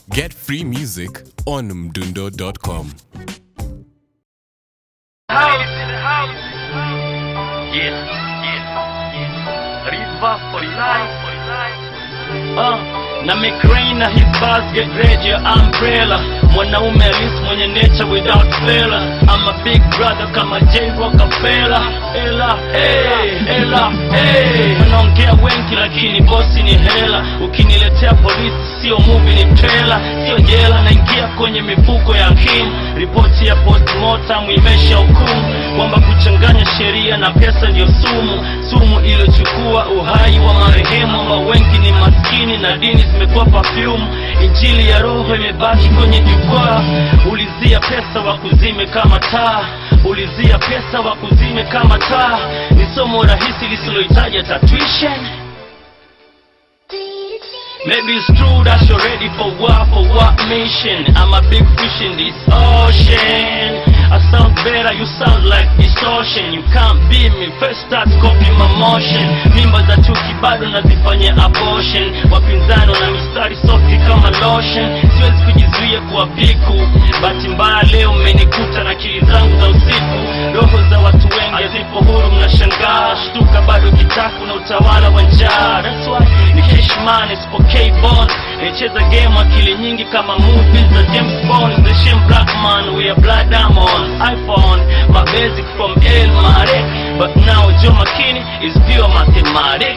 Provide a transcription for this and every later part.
Get free music on mdundo.com. Yeah, yeah. River for life. Uh, na McRae na his basket ready your umbrella mwanaume halisi mwenye nature without fella I'm a big brother kama J Rockefeller ela hey, ela hey. wanaongea wengi lakini bosi ni hela ukiniletea polisi sio movie ni trailer sio jela naingia kwenye mifuko ya hakimu ripoti ya postmortem imesha hukumu kwamba kuchanganya sheria na pesa ndio sumu sumu iliyochukua uhai wa marehemu ambao wengi ni maskini na dini zimekuwa perfume injili ya roho imebaki kwenye jukwaa ulizia pesa wakuzime kama taa ulizia pesa wakuzime kama taa ni somo rahisi lisilohitaji hata tuition Maybe it's true that you're ready for what, for what mission I'm a big fish in this ocean I sound better, you sound like distortion You can't beat me, first start copy my motion Mimba za chuki bado nazifanyia abortion Wapinzani na mistari soft kama lotion Siwezi kujizuia kuwa piku Bahati mbaya leo mmenikuta na akili zangu za usiku Roho za watu wengi hazipo huru mnashangaa Shtuka bado kitaku na utawala wa njaa That's why ni Cashman isipokei bond Nicheza game akili nyingi kama movies za James Bond The shame black man we are blood diamond iPhone my basic from El Marek But now Joe McKinney is pure mathematic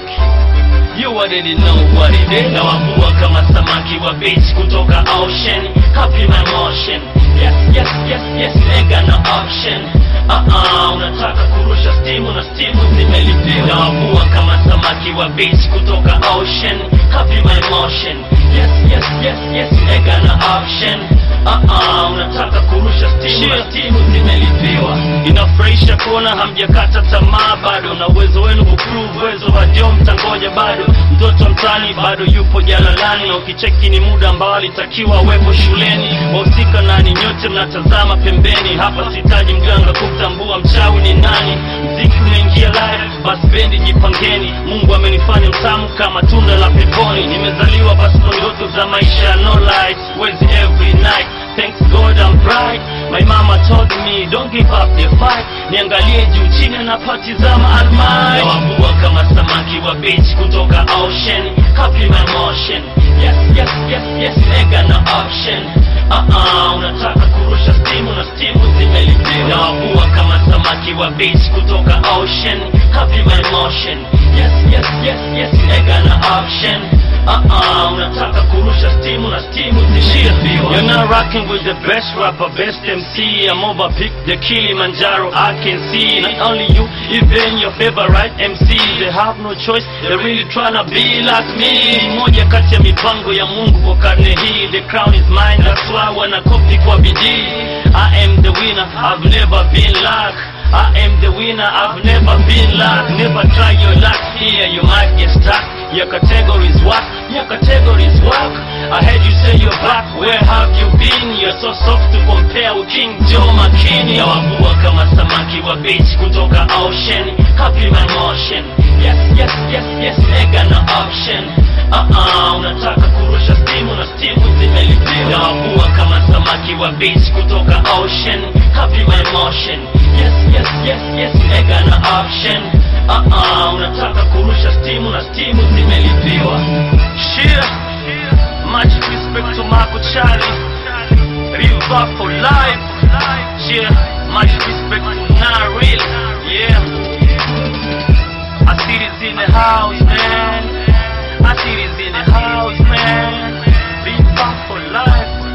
You already know what it is Nawavua kama samaki wa beach kutoka ocean Copy my motion Yes, yes, yes, yes, nigga no option Uh-uh, unataka kurusha stimu na stimu zimelipiwa Nawavua kama samaki wa beach kutoka ocean Copy my motion Yes, yes, yes, yes, nigga no option Uh-uh, unataka kurusha stimu na stimu zimelipiwa Inafurahisha kuona hamjakata tamaa bado na uwezo wenu kuprove uwezo wa Joe mtangoja bado mtoto mtani bado yupo jalalani na ukicheki ni muda ambao alitakiwa awepo shuleni wahusika nani nyote mnatazama pembeni hapa sitaji mganga kumtambua mchawi ni nani mziki unaingia live basi bendi jipangeni mungu amenifanya mtamu kama tunda la peponi nimezaliwa pasipo ndoto za maisha no light wezi every night Thanks God I'm bright My mama told me don't give up the fight Niangalie juu chini napatizama almai Nawavua kama samaki wa beach kutoka ocean Copy my motion Yes, yes, yes, yes, nigga no option Uh-uh, unataka kurusha stimu na stimu zimelipiwa Nawavua kama samaki wa beach kutoka ocean Copy my motion Yes, yes, yes, yes, nigga no option Uh-uh, unataka kurusha stimu na stimu zimelipiwa You're not rocking with the best rapper, best MC I'm over pick the Kilimanjaro I can see Not only you, even your favorite MC They have no choice, they're really tryna be like me Ni moja kati ya mipango ya Mungu kwa karne hii The crown is mine, that's why wanakopi kwa bidii I am the winner, I've never been like I am the winner, I've never been like Never try your luck here, you might get stuck Your category's what? Your category's work I heard you say you're back, where have you been? You're so soft to compare with King Joe McKinney Nawavua kama samaki wa beach kutoka ocean Copy my motion Yes, yes, yes, yes, nigga no option Uh-uh, unataka kurusha stimu na stimu zimelipiwa Nawavua kama samaki wa beach kutoka ocean Copy my motion Yes, yes, yes, yes, nigga no option Uh-uh, unataka kurusha stimu na stimu zimelipiwa Shit, much respect to Marco Charlie River for life Yeah, much respect to Naril Yeah I see this in the house, man I see this in the house, man River for life